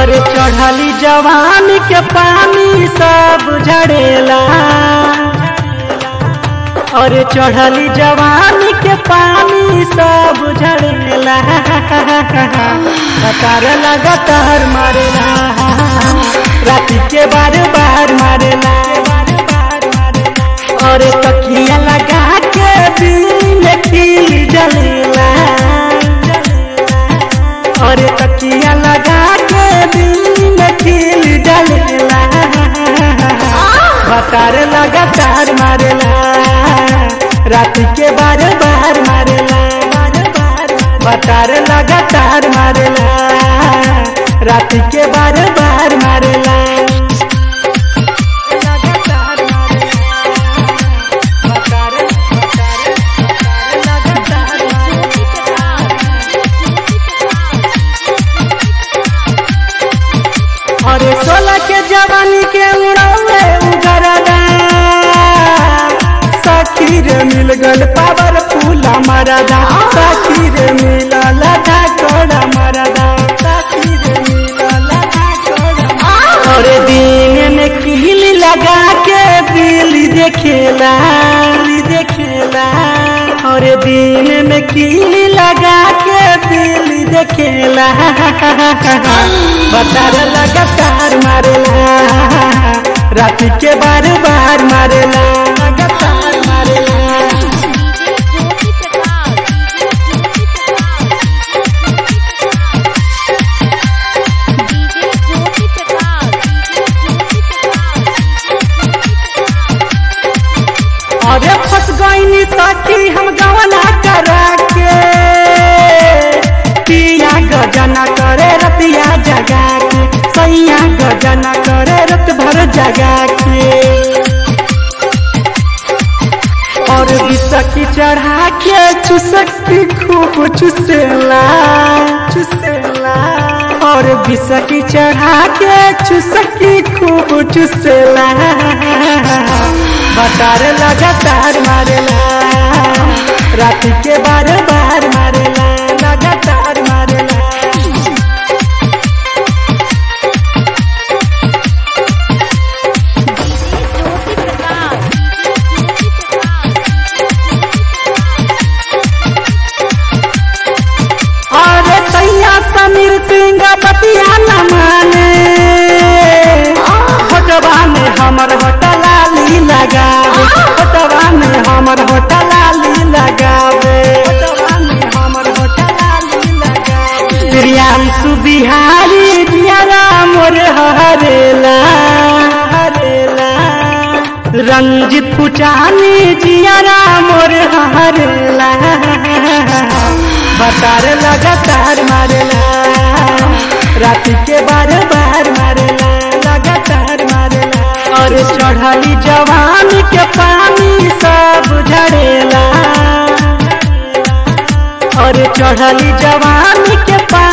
और चढ़ली जवानी के पानी सब झड़ेला और चढ़ली जवानी के पानी सब झड़ेला कतार लगातार मारेला राती के बार बार मारेला और तकिया लगा के दिल खिल जलेला और तकिया लगा के दिल खिल जलेला बतार लगातार मारेला रात के बार बार मारेला बतार लगातार मारेला रात के बार बार मारेला लगातार मारेला बतार लगातार मारेला अरे सोलह के जवानी के उड़ावे उगरदा सखी रे मिल गल पावर फूला मरदा सखी रे मिल लगा कोड़ा मरदा सखी रे मिल लगा कोड़ा अरे दिन में कील लगा के बिल देखेला देखेला और दिन में कील लगा के बिल देखेला बतार लगातार मारेला रात के बार बार मारेला लगातार मारेला अरे फंस गईनी सखी हम गवना करा के पिया गजना करे रतिया जगा के सैया गजना करे रत भर जगा के और बिसकी चढ़ा के चुसकी खूब चुसेला चुसेला और बिसकी चढ़ा के चुसकी खूब चुसेला बतार लगातार मारेला रात के बार बार मारेला लगातार मारेला अरे सैया समीर सिंह बतिया न माने होटवा में हमर होटलाली लगावे होटवा में हमर होटलाली लगावे होटवा में हमर होटलाली लगावे प्रियांशु बिहारी जियारा मोर हरेला हरेला रंजित पुचानी जियारा मोर हरेला बतार लगातार मारेला रात के बार बार मारेला लगातार मारेला और चढ़ली जवान के पानी सब झड़ेला और चढ़ली जवान के पानी